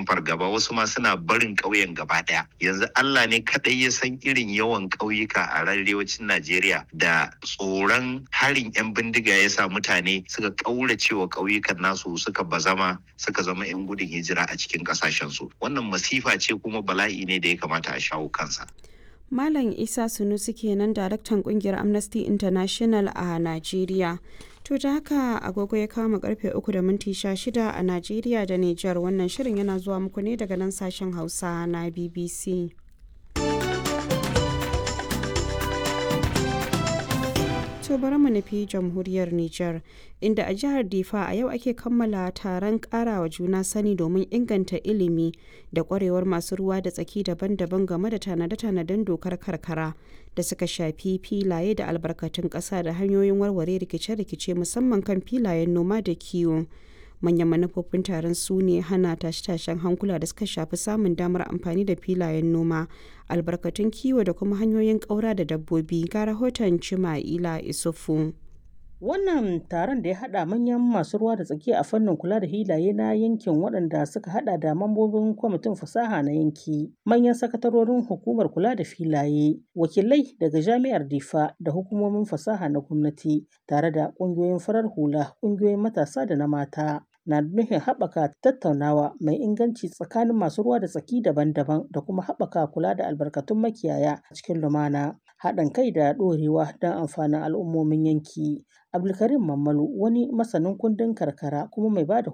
cikin fargaba wasu ma suna barin ƙauyen gaba ɗaya yanzu Allah ne kaɗai ya san irin yawan ƙauyuka a arewacin Najeriya da tsoron harin 'yan bindiga ya sa mutane suka ƙaurace wa ƙauyukan nasu suka bazama suka zama 'yan gudun hijira a cikin ƙasashensu wannan masifa ce kuma bala'i ne da ya kamata a shawo kansa. Malam Isa Sunusi kenan daraktan kungiyar Amnesty International a Najeriya. To da haka agogo ya kama karfe uku da minti shida a Najeriya da Nijar wannan shirin yana zuwa muku ne daga nan sashen Hausa na BBC. To bari mu nufi jamhuriyar Nijar, inda a jihar Difa a yau ake kammala taron karawa juna sani domin inganta ilimi da kwarewar masu ruwa da tsaki daban-daban game da tanade-tanaden dokar karkara da suka shafi filaye da albarkatun ƙasa da hanyoyin warware rikice-rikice musamman kan filayen noma da kiwo. manyan manufofin taron su ne hana tashe-tashen hankula da suka shafi samun damar amfani da filayen noma albarkatun kiwo da kuma hanyoyin ƙaura da dabbobi ga rahoton cima'ila isufu wannan taron da ya hada manyan masu ruwa da tsaki a fannin kula da hilaye na yankin waɗanda suka hada da mambobin kwamitin fasaha na yanki manyan sakatarorin hukumar kula da filaye wakilai daga jami'ar difa da hukumomin fasaha na gwamnati tare da ƙungiyoyin farar hula ƙungiyoyin matasa da na mata na nufin haɓaka tattaunawa mai inganci tsakanin masu ruwa da tsaki daban-daban da kuma haɓaka kula da albarkatun makiyaya a cikin lumana haɗin kai da ɗorewa don amfanin al'ummomin yanki abdulkarim mammalu wani masanin kundin karkara kuma mai ba da